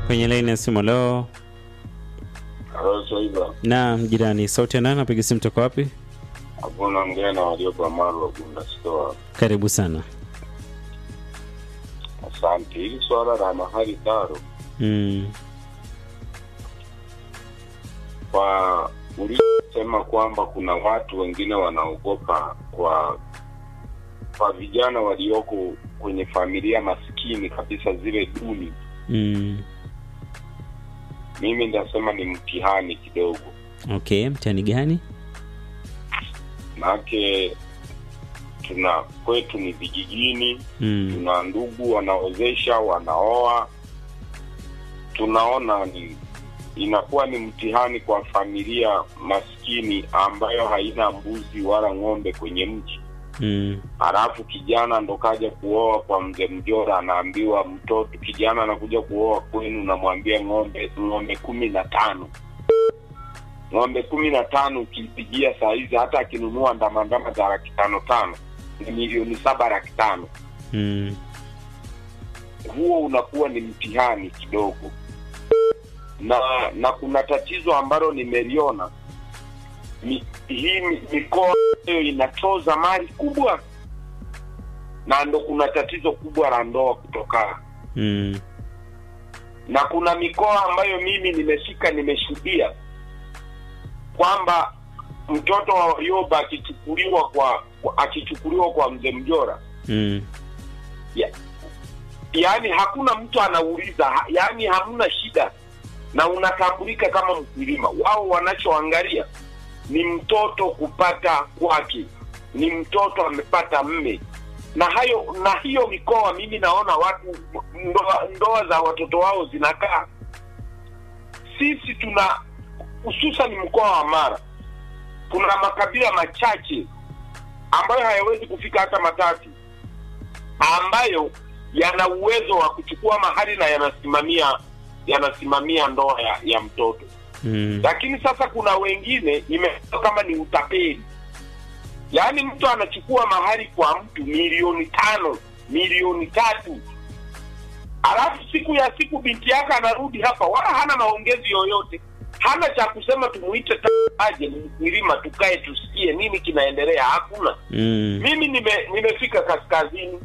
kwenye laini ya simu. Leo Halo, Swaiba. naam, jirani, sauti ya nani? Napiga simu toka wapi? Hapo unaongea na waliopa Maru wa Bunda Store. Karibu sana. Asante. Hili swala la mahali taro Mm. kwa ulisema kwamba kuna watu wengine wanaogopa kwa kwa vijana walioko kwenye familia maskini kabisa zile duni, Mm. mimi ndasema ni mtihani kidogo, Okay, mtihani gani? maanake tuna kwetu ni vijijini Mm. tuna ndugu wanaozesha wanaoa tunaona ni inakuwa ni mtihani kwa familia maskini ambayo haina mbuzi wala ng'ombe kwenye mji Mm. halafu kijana ndo kaja kuoa kwa mzee mjora anaambiwa mtoto kijana anakuja kuoa kwenu namwambia ng'ombe ng'ombe kumi na tano ng'ombe kumi na tano ukipigia saa hizi hata akinunua ndamandama za laki tano tano ni milioni saba laki tano Mm. huo unakuwa ni mtihani kidogo na na kuna tatizo ambalo nimeliona Mi, hii mi- mikoa hiyo inatoza mali kubwa na ndo kuna tatizo kubwa la ndoa kutokaa Mm. na kuna mikoa ambayo mimi nimefika nimeshuhudia kwamba mtoto wa Warioba akichukuliwa kwa kwa- akichukuliwa kwa mzee Mjora Mm. ya, yaani hakuna mtu anauliza ha- yaani hamna shida na unatambulika kama mkulima wao wanachoangalia ni mtoto kupata kwake ni mtoto amepata mme na hayo na hiyo mikoa mimi naona watu ndoa, ndoa za watoto wao zinakaa sisi tuna hususan mkoa wa mara kuna makabila machache ambayo hayawezi kufika hata matatu ambayo yana uwezo wa kuchukua mahali na yanasimamia yanasimamia ndoa ya, ya mtoto Mm. lakini sasa kuna wengine imekuwa kama ni utapeli yaani mtu anachukua mahali kwa mtu milioni tano milioni tatu alafu siku ya siku binti yake anarudi hapa wala hana maongezi yoyote hana cha kusema tumuite ta- aje ni mkulima tukae tusikie nini kinaendelea hakuna Mm. mimi nime, nimefika kaskazini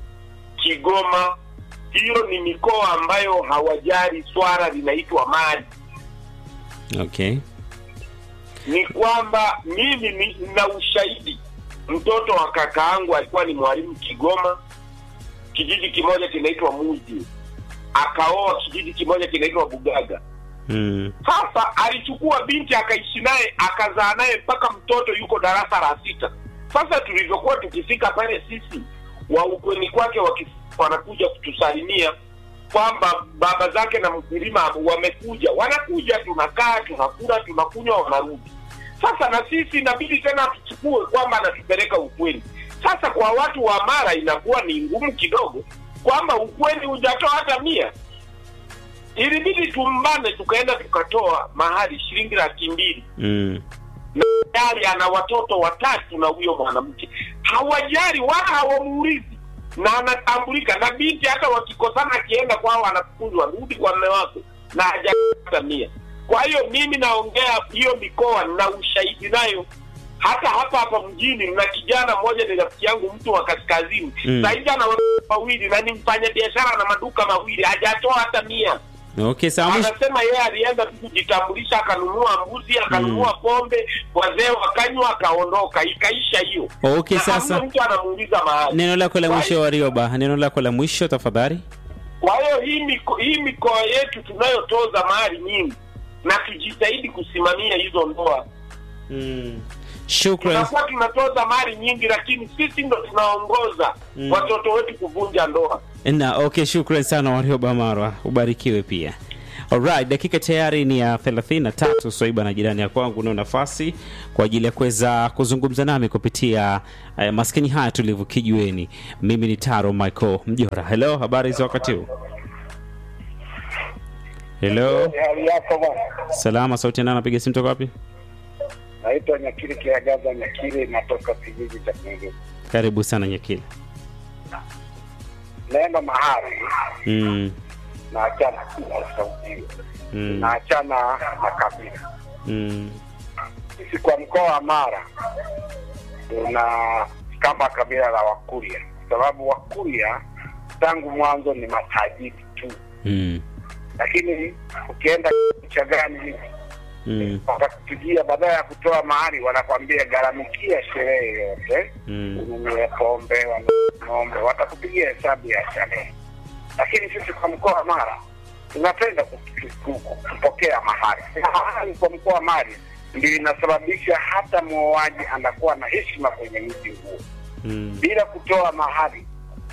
kigoma hiyo ni mikoa ambayo hawajali swala linaitwa mali Okay. ni kwamba mimi ni- nina ushahidi mtoto wa kakaangu alikuwa ni mwalimu kigoma kijiji kimoja kinaitwa muji akaoa kijiji kimoja kinaitwa bugaga Mm. sasa alichukua binti akaishi naye akazaa naye mpaka mtoto yuko darasa la sita sasa tulivyokuwa tukifika pale sisi wa ukweni kwake waki- wanakuja kutusalimia kwamba baba zake na mkulima wamekuja wanakuja tunakaa tunakula tunakunywa wanarudi sasa na sisi inabidi tena tuchukue kwamba anatupeleka ukweni sasa kwa watu wa mara inakuwa ni ngumu kidogo kwamba ukweni hujatoa hata mia ilibidi tumbane tukaenda tukatoa mahali shilingi laki mbili Mm. tayari ana watoto watatu na huyo mwanamke hawajali wala hawamuulizi na anatambulika na binti hata wakikosana akienda kwao anafukuzwa rudi kwa mme wako na hajapata mia kwa hiyo mimi naongea hiyo mikoa na ushahidi nayo hata hapa hapa mjini mna kijana mmoja ni rafiki yangu mtu wa kaskazini Mm. sahizi ana watoto wawili na ni mfanya biashara na maduka mawili hajatoa hata mia Okay, sawa. mwisho- anasema yeye alienda tu kujitambulisha akanunua mbuzi akanunua pombe wazee wakanywa akaondoka ikaisha hiyo Okay, Na sasa hamna mtu anamuuliza mahali neno lako la Kwa mwisho Warioba, neno lako la mwisho tafadhali. kwa hiyo hii miko, hii mikoa yetu tunayotoza mahali nyingi na tujitahidi kusimamia hizo ndoa Mm. Shukran. tunakuwa tunatoza mali nyingi lakini sisi ndo tunaongoza Mm. watoto wetu kuvunja ndoa Na okay, shukran sana Warioba Marwa, ubarikiwe pia. Alright, dakika tayari ni ya 33. Swaiba na jirani ya kwangu nao nafasi kwa ajili ya kuweza kuzungumza nami kupitia uh, maskini haya tulivu kijiweni. Mimi ni Taro Michael Mjora. Hello, habari za wakati huu? Hello, hali yako bwana salama. Sauti nani anapiga simu toka wapi? naitwa nyakiri kiagaza nyakiri natoka kijiji cha kungu Karibu sana Nyakili. naenda mahari Mm. tunaachana na sauti hiyo, Mm. tunaachana na kabila. Mm. Sisi kwa mkoa wa Mara tuna kama kabila la Wakuria, kwa sababu Wakuria tangu mwanzo ni matajiri tu, Mm. lakini ukienda Chagani hivi Mm. watakupigia badala ya kutoa mahari, wanakwambia gharamikia sherehe yote, Mm. ununue pombe, wanunue ng'ombe, watakupigia hesabu ya sherehe. Lakini sisi kwa mkoa wa Mara tunapenda ku- ku- ku- kupokea mahari. Mahari kwa mkoa wa Mara ndio inasababisha hata muoaji anakuwa na heshima kwenye mji huo. Mm. Bila kutoa mahari,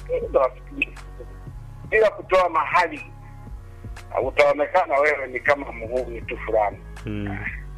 bila kutoa mahari utaonekana wewe ni kama muhuni tu fulani Mm.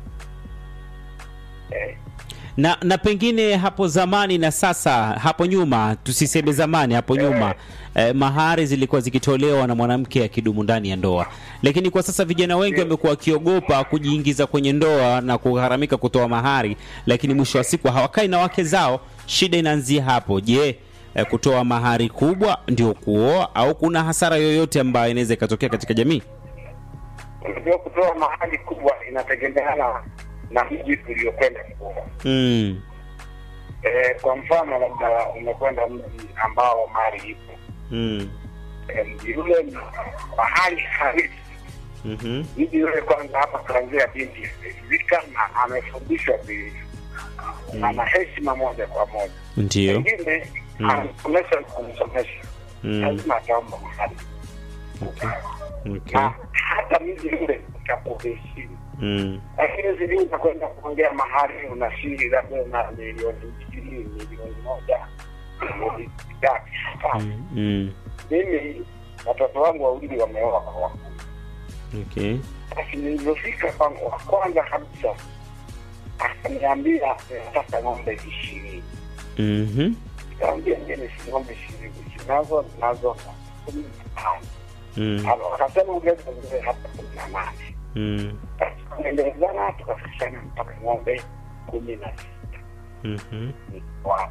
eh. na na pengine hapo zamani na sasa hapo nyuma tusiseme zamani hapo nyuma eh, mahari zilikuwa zikitolewa na mwanamke akidumu ndani ya ndoa lakini kwa sasa vijana wengi wamekuwa wakiogopa kujiingiza kwenye ndoa na kugharamika kutoa mahari lakini mwisho wa siku hawakai na wake zao shida inaanzia hapo je eh, kutoa mahari kubwa ndio kuoa au kuna hasara yoyote ambayo inaweza ikatokea katika jamii Unajua, kutoa mahali kubwa inategemeana na mji uliokwenda kuoa. mm. Eh, kwa mfano labda umekwenda mji ambao mali ipo Mm. eh, mji ule ni mahali halisi Mm-hmm. mji ule kwanza, hapa kuanzia binti vika na amefundishwa vilivyo, ana heshima moja kwa moja, ndio pengine Mm. anasomesha kumsomesha, Mm. lazima ataomba mahali okay. Okay. na hata mji ule utakuheshimu Mm. lakini zili unakwenda kuongea mahali unashiri labda una milioni mbili milioni moja milioni tatu Hapana. Mm. Mm. mimi watoto wangu wawili wameoa kwa wakuu Okay. basi nilivyofika kwangu wa kwanza kabisa akaniambia nataka ng'ombe ishirini Mhm. kaambia ngine si ng'ombe ishirini sinazo nazo kumi na tano Mm. Alo, akasema ongeza ngine hata kumi na nane Mm. basi tukaendelezana tukafikishana mpaka ng'ombe kumi na sita Mhm. wa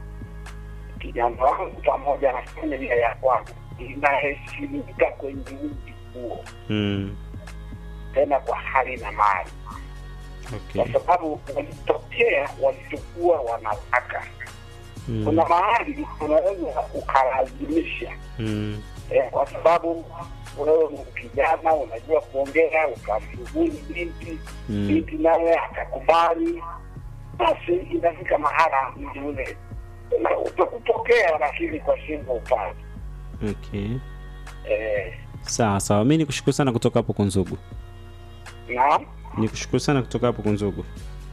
kijana wangu pamoja na familia ya kwangu inaheshimika kwenye mji huo, Mm. tena kwa hali na mali, Okay. kwa sababu walitokea walichokuwa wanataka. Mm. Kuna mahali unaweza ukalazimisha Mm. eh, kwa sababu wewe ni kijana unajua kuongea, ukamrubuni binti Mm. binti naye akakubali, basi inafika mahala mji ule una- utakupokea, lakini kwa shingo upande Okay. eh, Sawa sawa, mi nikushukuru sana kutoka hapo Kunzugu, na nikushukuru sana kutoka hapo Kunzugu,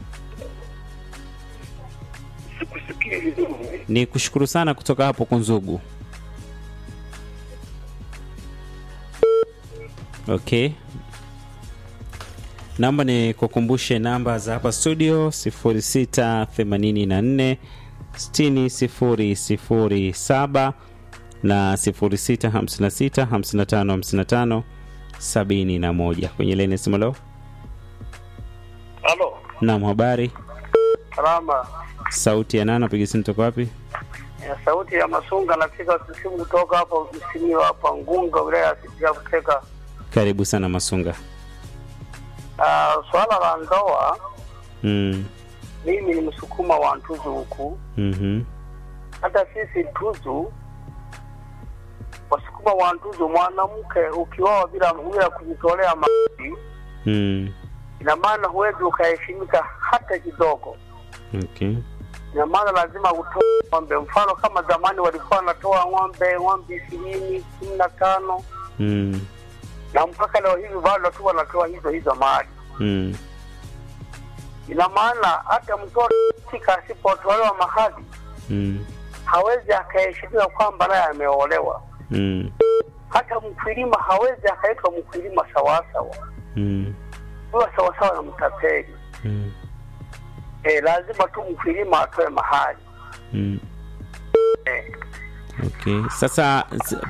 sikusikii vizuri. nikushukuru sana kutoka hapo Kunzugu. Okay, naomba nikukumbushe namba za hapa studio 0684 6007 na 0656 55 55 71 kwenye leni simu leo. Halo, Naam, habari. salama. Sauti ya nani? Napiga simu toka wapi? Ya sauti ya Masunga, napiga simu kutoka hapo Msimio hapa Ngunga, wilaya ya ya Kuteka. Karibu sana Masunga. Ah, swala la ndoa, Mm. mimi ni msukuma wa Ntuzu huku. Mhm. Hata sisi Ntuzu, wasukuma wa Ntuzu, mwanamke ukioa bila bila kujitolea mali, Mm. ina maana huwezi ukaheshimika hata kidogo. Okay. Ina maana lazima utoe ng'ombe. Mfano kama zamani walikuwa wanatoa ng'ombe ng'ombe ishirini kumi na tano Mm. na mpaka leo hivi bado tu wanatoa hizo hizo mali. Mm. Ina maana hata mtoto fika asipotolewa mahali Mm. hawezi akaheshimiwa kwamba naye ameolewa. Mm. Hata mkulima hawezi akaitwa mkulima sawasawa, Mm. huwa sawasawa na mtapeli. Mm. E, lazima tu mkulima atoe mahali Mm. e. Okay. Sasa s-